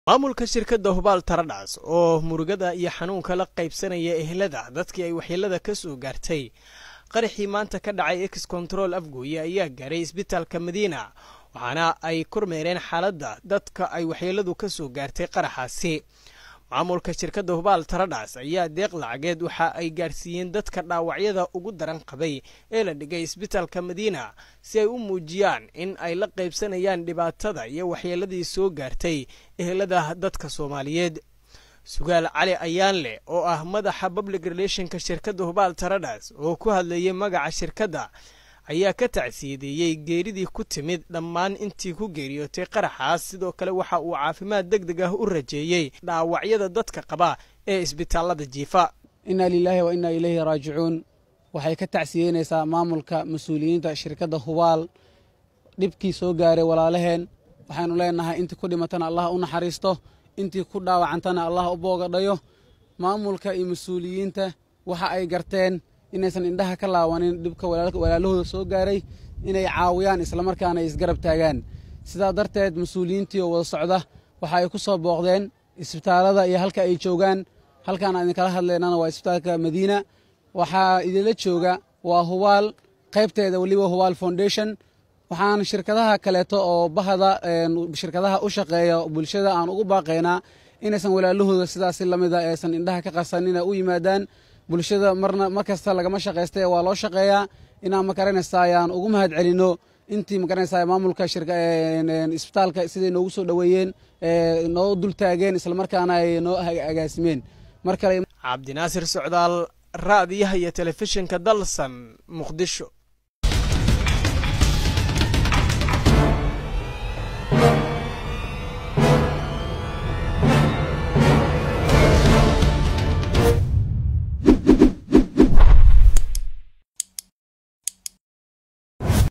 maamulka shirkadda hubaal taradhas oo murugada iyo xanuunka la qaybsanaya ehlada dadkii ay waxyeelada ka soo gaartay qaraxii maanta ka dhacay ex control afgooye ayaa gaaray isbitaalka madiina waxaana ay kormeereen xaaladda dadka ay waxyeeladu ka soo gaartay qaraxaasi maamulka shirkadda hubaal taradhas ayaa deeq lacageed waxa ay gaarsiiyeen dadka dhaawacyada ugu daran qabay ee la dhigay isbitaalka madiina si ay u muujiyaan in ay la qaybsanayaan dhibaatada iyo waxyeeladii soo gaartay ehelada dadka soomaaliyeed sugaal cali ayaanleh oo ah madaxa public relationka shirkadda hubaal taradhas oo ku hadlayay magaca shirkadda ayaa ka tacsiyadeeyey geeridii ku timid dhammaan intii ku geeriyootay qaraxaas sidoo kale waxa uu caafimaad deg deg ah u rajeeyey dhaawacyada dadka qaba ee isbitaalada jiifa inna lilaahi wa innaa ilayhi raajicuun waxay ka tacsiyeynaysaa maamulka mas-uuliyiinta shirkadda hubaal dhibkii soo gaaray walaalaheen waxaynu leenahay intii ku dhimatana allah u naxariisto intii ku dhaawacantana allah u boogadhayo maamulka iyo mas-uuliyiinta waxa ay garteen inaysan indhaha ka laawanin dhibka walaalahooda soo gaaray inay caawiyaan islamarkaana ay isgarab taagaan sidaa darteed mas-uuliyiintii oo wada socda waxa ay ku soo booqdeen isbitaalada iyo halka ay joogaan halkaan aan idinkala hadlaynana waa isbitaalka madiina waxaa idinla jooga waa hubaal qaybteeda weliba hubaal foundation waxaan shirkadaha kaleeto oo bahda shirkadaha u shaqeeya bulshada aan ugu baaqaynaa inaysan walaalahooda sidaasi lamida aysan indhaha ka qasanina u yimaadaan bulshada marna mar kasta lagama shaqaysta waa loo shaqeeyaa inaan makaranaysa ayaan ugu mahad celino intii makaranaysa maamulka isbitaalka siday noogu soo dhoweeyeen noo dul taageen islamarkaana ay noo agaasimeen mar kale cabdinaasir socdaal raadiyaha iyo telefishinka dalsan muqdisho